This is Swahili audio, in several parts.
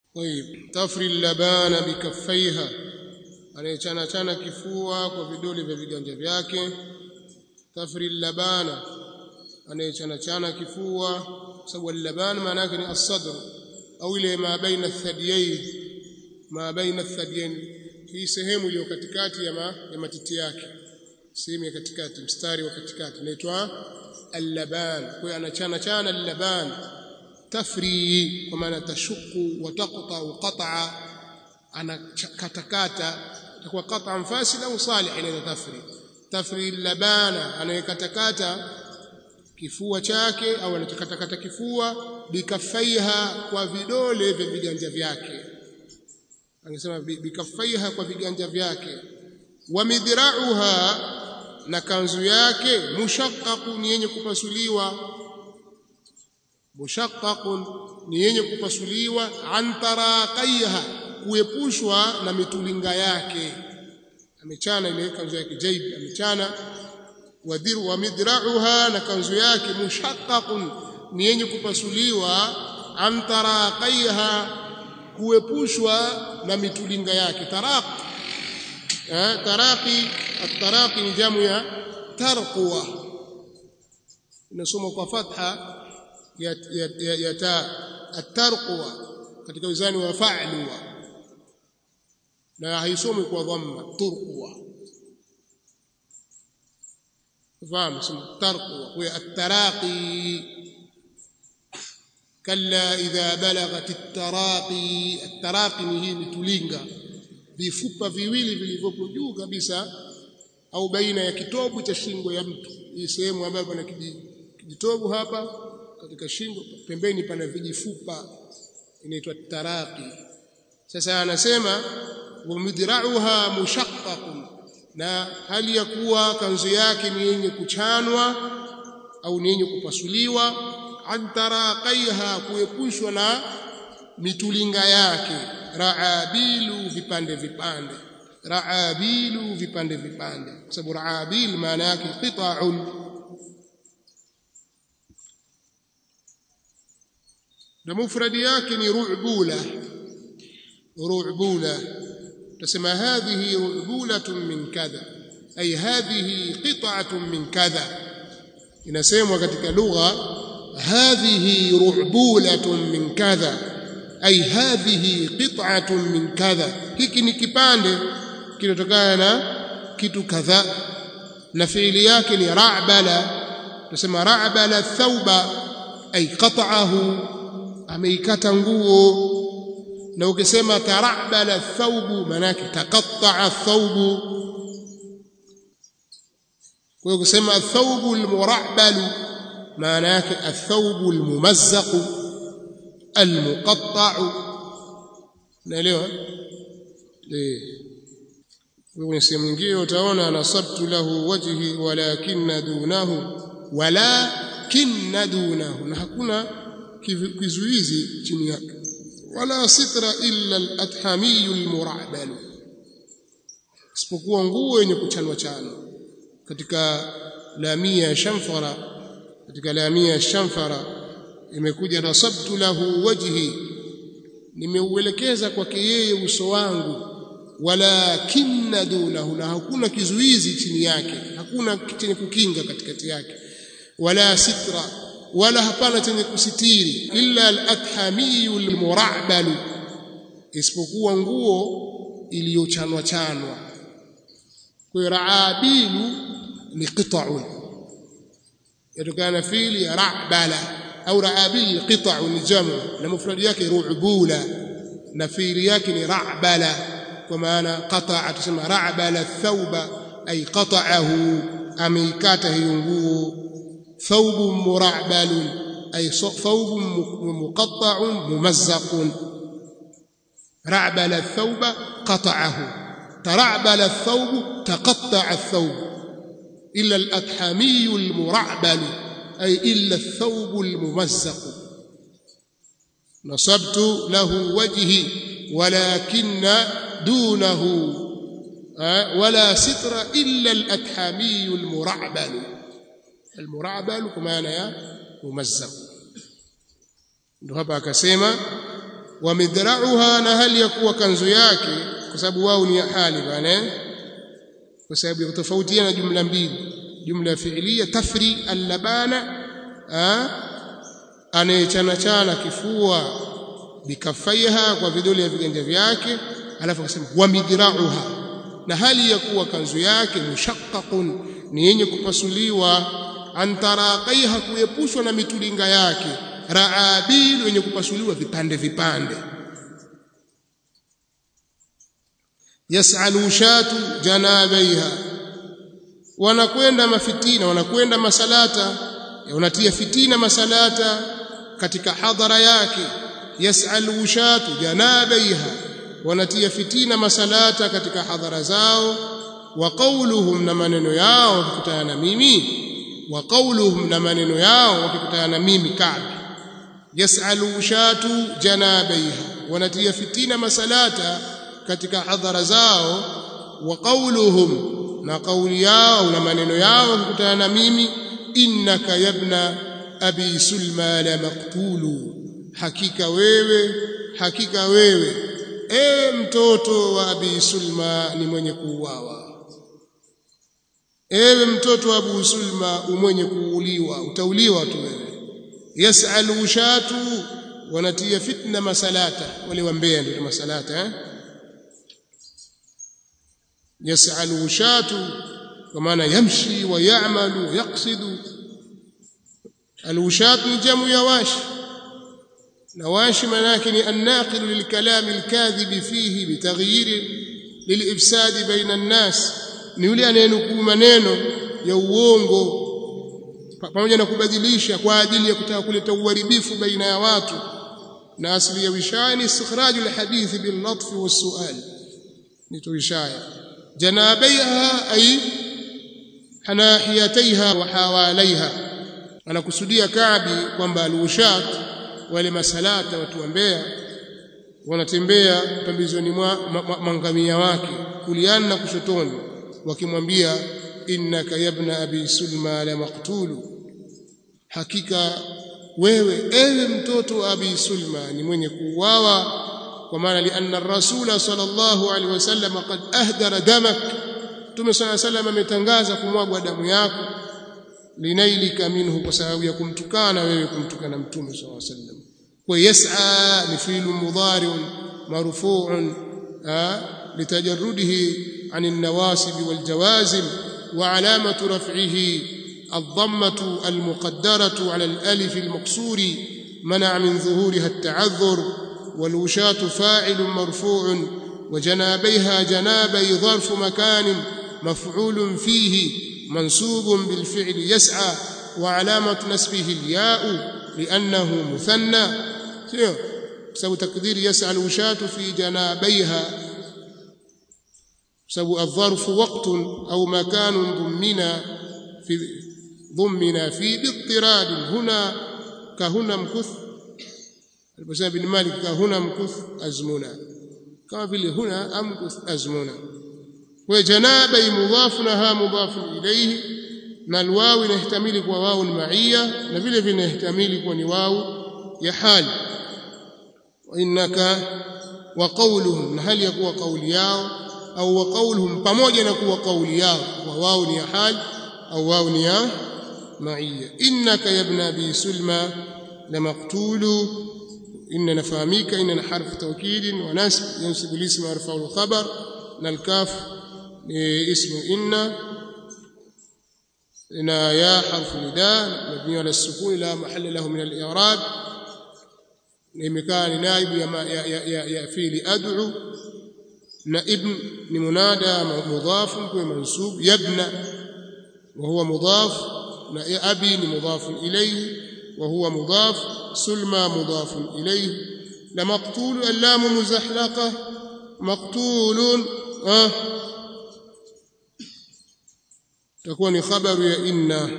طيب تفري اللبان بكفيها anayechana chana kifua kwa vidole vya viganja vyake tafri labana anayechana chana kifua sababu laban maana yake ni as-sadr au ile ma baina athadiyain ma baina athadiyain hii sehemu iliyo katikati ya, ma, ya matiti yake sehemu ya katikati mstari wa katikati inaitwa al-laban kwa hiyo anachana chana al-laban tafri kwa maana tashuku wa taqta qat'a anakatakata itakuwa qat'an fasid au salih inaweza tafri tafri labana anayekatakata kifua chake au anachakatakata kifua bikafaiha kwa vidole vya viganja vyake angesema bikafaiha kwa viganja vyake wa midrauha na kanzu yake mushaqqaqun yenye kupasuliwa mushaqqaqun ni yenye kupasuliwa an taraqaiha kuepushwa na mitulinga yake amechana ile kanzu yake jaib amechana wadhiru wa midrauha na kanzu yake mushaqqaqun ni yenye kupasuliwa an taraqaiha kuepushwa na mitulinga yake taraq eh taraqi at-taraqi ni jamu ya tarqwa inasoma kwa fatha ya ya, ya, ya ta at-tarqwa katika wizani wa fa'luwa na haisomi kwa dhamma turqwa fahamu sema tarqwa kwa at-taraqi kalla idha balagat at-taraqi at-taraqi ni hii tulinga vifupa viwili vilivyopo juu kabisa au baina ya kitovu cha shingo ya mtu hii sehemu ambayo pana kijitovu hapa katika shingo pembeni pana vijifupa inaitwa taraqi sasa anasema wamidrauha mushaqqaqun na hali ya kuwa kanzu yake ni yenye kuchanwa au ni yenye kupasuliwa an taraqaiha kuepushwa na mitulinga yake raabilu vipande vipande raabilu vipande vipande kwa sababu raabil maana yake qita'un na mufradi yake ni ru'bula ru'bula tusema hadhihi ru'bulatun min kadha ay hadhihi qit'atun min kadha inasemwa katika lugha hadhihi ru'bulatun min kadha ay hadhihi qit'atun min kadha hiki ni kipande kinatokana na kitu kadha na fiili yake ni ra'bala tusema ra'bala thawba ay qat'ahu ameikata nguo na ukisema tarabala thawbu manake taqatta'a thawbu kwa ukisema thawbu almurabbalu maana yake athawbu almumazzaqu almuqatta'u naelewa eh kwenye sehemu nyingine utaona nasabtu lahu wajhi walakinna dunahu walakinna dunahu na hakuna kizuizi chini yake wala sitra illa al-athami al-murabal isipokuwa nguo yenye kuchanwa chano katika lamia ya shamfara katika lamia ya shamfara imekuja nasabtu lahu wajhi nimeuelekeza kwake yeye uso wangu walakinna dunahu na hakuna kizuizi chini yake hakuna chenye kukinga katikati yake wala sitra wala hapana chenye kusitiri illa al-athamiyu al-murabbalu isipokuwa nguo iliyochanwa chanwa kwa raabilu ni qita'un yatokana fili ra'bala au raabil qita'u ni jamu na mufradi yake ru'bula na fili yake ni ra'bala kwa maana qata'a tusema ra'bala thawba ay qata'ahu ameikata hiyo nguo ثوب مرعبل أي ثوب مقطع ممزق رعبل الثوب قطعه ترعبل الثوب تقطع الثوب إلا الأتحمي المرعبل أي إلا الثوب الممزق نصبت له وجهي ولكن دونه ولا ستر إلا الأتحمي المرعبل المرعبل kwa maana ya mumazzaq ndio hapa akasema wa midra'uha na hali ya kuwa kanzu yake kwa sababu wao ni hali bana kwa sababu ya tofautiana jumla mbili jumla fi'liya tafri al-labana anayechana chana kifua bikafaiha kwa vidole ya viganja vyake alafu akasema wa midra'uha na hali ya kuwa kanzu yake mushaqqaqun ni yenye kupasuliwa antaraqaiha kuepushwa na mitulinga yake raabil wenye kupasuliwa vipande vipande yasalu shatu janabaiha wanakwenda mafitina wanakwenda masalata wanatia fitina masalata katika hadhara yake yasalu shatu janabaiha wanatia fitina masalata katika hadhara zao wa qawluhum na maneno yao wakikutana na mimi wa qawluhum na maneno yao wakikutana na mimi Ka'b yasalu shatu janabaiha wanatia fitina masalata katika hadhara zao wa qawluhum na kauli yao na maneno yao wakikutana na mimi innaka yabna abi sulma la maqtulu hakika wewe hakika wewe ewe mtoto wa abi sulma ni mwenye kuuawa ewe mtoto wa abu sulma umwenye kuuliwa utauliwa tu wewe yasalu shatu wanatia fitna masalata wale wambea ndio masalata eh yasalu shatu kwa maana yamshi wa ya'malu yaqsidu alwushat ni jamu ya washi na washi maana yake ni annaqil lilkalam alkadhib fihi bitaghyir lilifsad baina an-nas ni yule anayenukuu maneno ya uongo pamoja na kubadilisha kwa ajili ya kutaka kuleta uharibifu baina ya watu na asili ya wishaya ni istikhraju alhadith bil latf was su'al ni tuwishaya janabaiha ay hanahiyataiha wa hawalaiha anakusudia Kaabi kwamba alwushat wale masalata watu wa Mbeya wanatembea pembezoni mwa mangamia wake kuliana na kushotoni wakimwambia innaka yabna abi sulma la maqtulu hakika wewe ewe mtoto wa abi sulma ni mwenye kuuawa kwa maana lianna rasula sallallahu alaihi wasallam qad ahdara damak Mtume صلى الله عليه وسلم ametangaza kumwagwa damu yako linailika minhu kwa sababu ya kumtukana wewe kumtukana Mtume صلى الله عليه وسلم kwa yas'a ni fi'lu mudhari'un marfu'un litajarrudihi 'an an-nawasib wal-jawazim wa 'alamatu raf'ihi الضمة المقدرة على الألف المقصور منع من ظهورها التعذر والوشاة فاعل مرفوع وجنابيها جنابي ظرف مكان مفعول فيه منصوب بالفعل يسعى وعلامة نسبه الياء لأنه مثنى سبب تقدير يسعى الوشاة في جنابيها سبب الظرف وقت أو مكان ضمنا في ضمنا في باضطراد هنا كهنا مكث البسام بن مالك كهنا مكث أزمنا كما في هنا أمكث أزمنا وجنابي مضاف لها مضاف إليه na alwawi inahtamili kwa wao ni maia na vile vile inahtamili kwa ni wao ya hali innaka wa qawluhum na hali ya kuwa kauli yao au wa qawluhum pamoja na kuwa kauli yao kwa wao ni ya hali au wao ni ya maia innaka ya ibn abi sulma la maqtulu inna nafahamika inna harfu tawkid wa nasb yansibu al-ism yarfa'u al-khabar na al-kaf ni ismu inna na ya harfu nida mabni ala sukun la mahalla lahu min al-i'rab imekaa ni naibu ya, ya, ya, ya, ya fi'li ad'u na ibn ni munada mudhaf kwa mansub yabna wa huwa mudhaf na abi ni mudhaf ilayhi wa huwa mudhaf sulma mudhaf ilayhi la maqtul allam muzahlaqa maqtulun ah تكون خبر يا إنا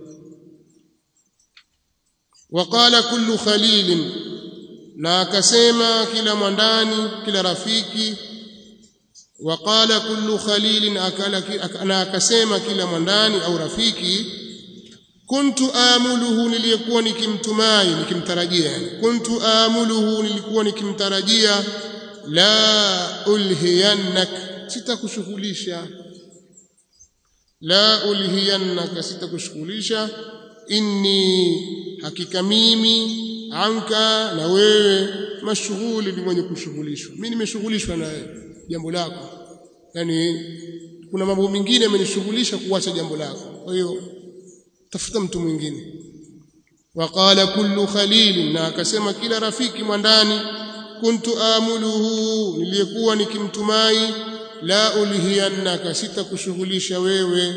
وقال كل خليل na akasema kila mwandani kila rafiki waqala kullu khalilin akala na akasema kila mwandani au rafiki kuntu amuluhu nilikuwa nikimtumai nikimtarajia yani kuntu amuluhu nilikuwa nikimtarajia la ulhiyannak sitakushughulisha la ulhiyannaka sitakushughulisha inni hakika mimi anka na wewe mashughuli ni mwenye kushughulishwa mimi nimeshughulishwa na jambo lako yani kuna mambo mengine yamenishughulisha kuacha jambo lako kwa hiyo tafuta mtu mwingine waqala kullu khalil na akasema kila rafiki mwandani kuntu amuluhu niliyekuwa nikimtumai la ulhiyannaka sitakushughulisha wewe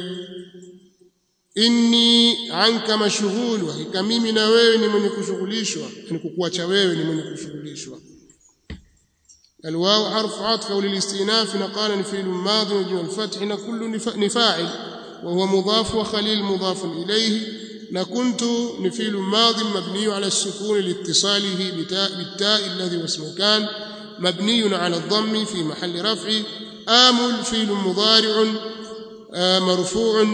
inni anka mashghulu hakika mimi na wewe ni mwenye kushughulishwa ni kukuacha wewe ni mwenye kushughulishwa الواو حرف عطف او للاستئناف نقال فعل ماضي وجه الفتح كل نفاعل وهو مضاف وخليل مضاف اليه نكنت نفيل ماض مبني على السكون لاتصاله بتاء بالتاء الذي واسمه كان مبني على الضم في محل رفع آمل فيل مضارع مرفوع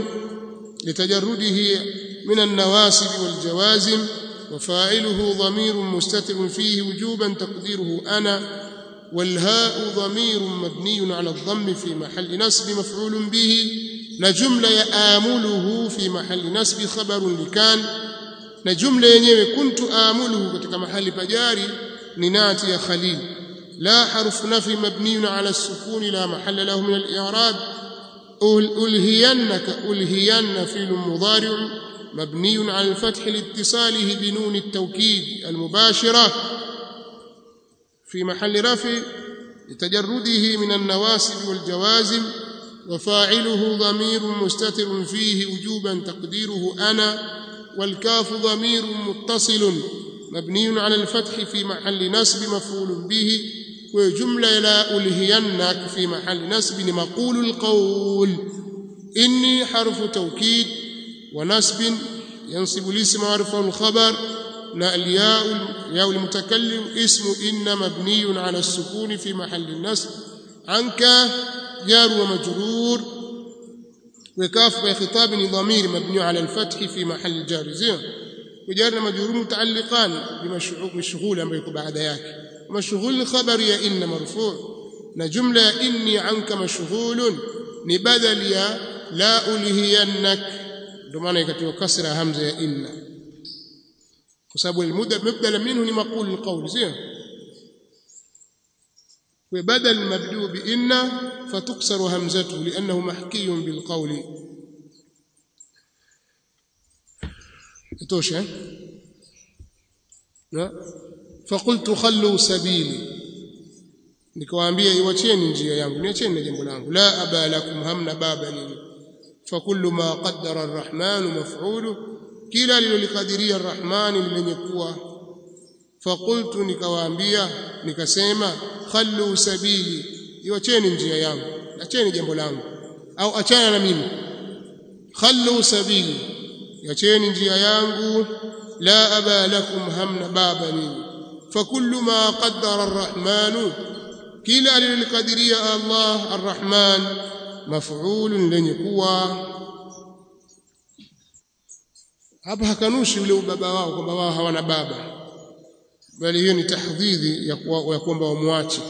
لتجرده من النواسب والجوازم وفاعله ضمير مستتر فيه وجوبا تقديره أنا والهاء ضمير مبني على الضم في محل نسب مفعول به نجملة يآمله في محل نسب خبر لكان نجملة yenyewe كنت آمله katika mahali pajari ni nati ya khalil لا حرف نفي مبني على السكون لا محل له من الإعراب ألهينك ألهين فيل مضارع مبني على الفتح لاتصاله بنون التوكيد المباشرة في محل رفع لتجرده من النواسب والجوازم وفاعله ضمير مستتر فيه وجوبا تقديره أنا والكاف ضمير متصل مبني على الفتح في محل نسب مفعول به وجملة لا ألهينك في محل نسب مقول القول إني حرف توكيد ونسب ينصب الاسم ويرفع الخبر نا الياء ياء المتكلم اسم إن مبني على السكون في محل النسب عنك جار ومجرور وكاف بخطاب ضمير مبني على الفتح في محل جار زين وجار مجرور متعلقان بمشغول ambayo iko baada yake مشغول خبر يا إن مرفوع na jumla ya inni anka mashghulun ni badal ya la ulhiyannak ndio maana ikatiwa kasra hamza ya inna kwa sababu mubdala minhu ni maqul alqawl sio وبدل مبدوء بإن فتكسر همزته لأنه محكي بالقول توشى لا فقلت خلوا سبيلي nikawaambia iwacheni njia yangu niacheni na jambo langu la aba lakum hamna baba nini fakullu ma qaddara arrahman maf'ulu kila lilolikadiria arrahman lenye kuwa faqultu nikawaambia nikasema khallu sabili iwacheni njia yangu acheni jambo langu au achana na mimi khallu sabili iacheni njia yangu la aba lakum hamna baba nini fakullu ma qaddara arrahman kila alilolikadiria Allah arrahman maf'ulun lenye kuwa hapa hakanushi ule ubaba wao kwamba wao hawana baba bali hiyo ni tahdhidhi ya kwamba wamwache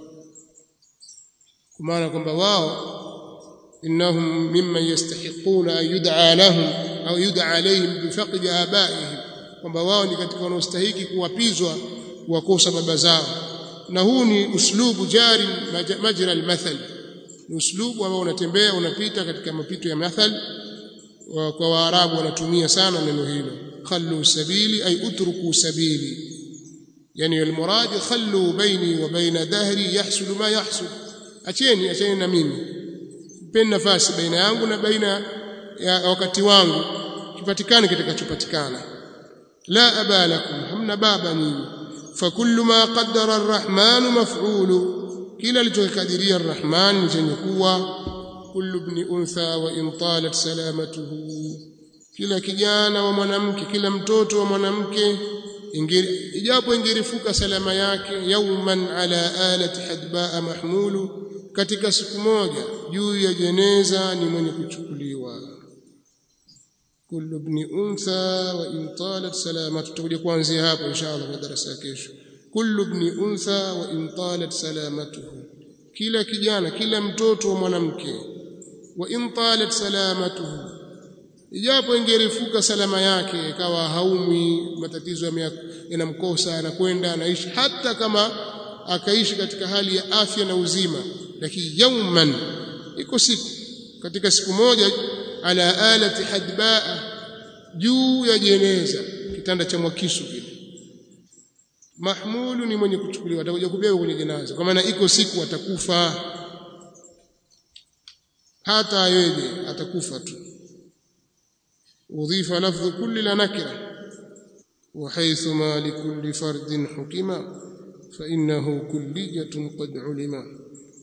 kwa maana kwamba wao innahum mimman yastahiquna an yud'a lahum au yud'a alayhim bifaqdi abaihim kwamba wao ni katika wanaostahiki kuwapizwa kuwakosa baba zao na huu ni uslubu jari majra almathal ni uslubu ambao unatembea unapita katika mapito ya mathal kwa waarabu wanatumia sana neno hilo khallu sabili ay utruku sabili yani almurad khallu baini wa baina dahri yahsul ma yahsul acheni acheni na mimi mpeni nafasi baina yangu na baina ya wakati wangu kipatikane kitakachopatikana la aba lakum hamna baba nyinyi فكل ما قدر الرحمن مفعول كلا لتقدير الرحمن chenye kuwa كل ابن انثى وان طالت سلامته kila kijana wa mwanamke kila mtoto wa mwanamke ijapo ingerifuka salama yake yauman ala alati hadbaa mahmulu katika siku moja juu ya jeneza ni mwenye kuchukuliwa kullu ibn untha wa in talat salamatu tutakuja kuanzia hapo inshallah kwa darasa ya kesho kullu ibn untha wa in talat salamatuhu kila kijana kila mtoto wa mwanamke wa in talat salamatuhu ijapo ingerefuka salama yake ikawa haumwi matatizo yanamkosa anakwenda anaishi hata kama akaishi katika hali ya afya na uzima lakini yauman iko siku katika siku moja ala alati hadbaa juu ya jeneza kitanda cha mwakisu kile mahmulu ni mwenye kuchukuliwa atakuja kubebwa kwenye jeneza kwa maana iko siku atakufa hata ayeje atakufa tu udhifa lafdhu kulli la nakira وحيث ما لكل فرد حكما فإنه كلية قد علما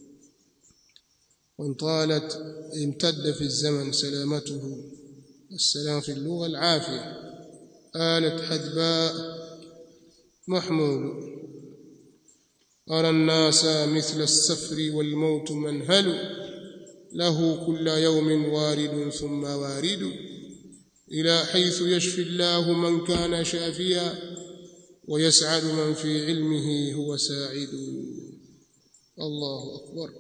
وإن طالت امتد في الزمن سلامته السلام في اللغة العافية آلت حذباء محمول أرى الناس مثل السفر والموت منهل له كل يوم وارد ثم وارد إلى حيث يشفي الله من كان شافيا ويسعد من في علمه هو ساعد الله أكبر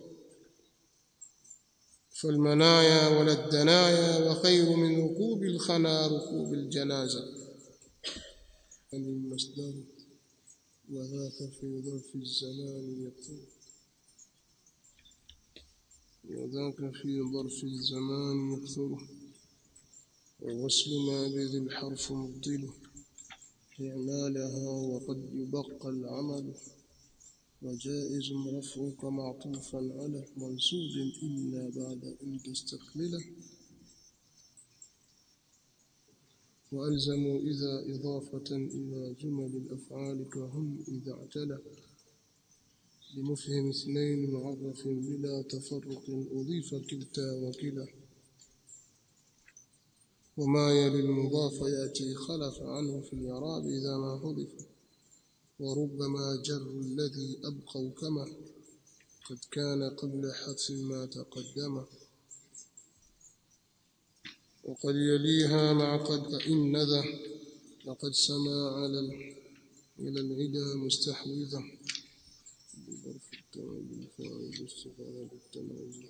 فالمنايا ولا الدنايا وخير من ركوب الخنا ركوب الجنازة المصدر وذاك في ظرف الزمان يكثر وذاك في ظرف الزمان يكثر ووصل ما بذي الحرف مبطله إعمالها وقد يبقى العمل وجائز رفعك معطوفا على منصوب إلا بعد أن تستقبله وألزموا إذا إضافة إلى جمل الأفعال كهم إذا اعتلى لمفهم اثنين معرف بلا تفرق أضيف كلتا وكلا وما يلي المضاف يأتي خلف عنه في الإعراب إذا ما حذف وربما جر الذي أبقوا كما قد كان قبل حذف ما تقدم وقد يليها مع قد فإن ذا لقد سما على إلى العدا مستحوذة بظرف التمام الفاعل استفادة بالتمام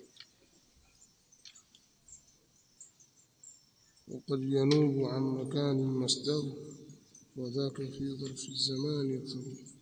وقد ينوب عن مكان مصدر وذاك في ظرف الزمان يكثر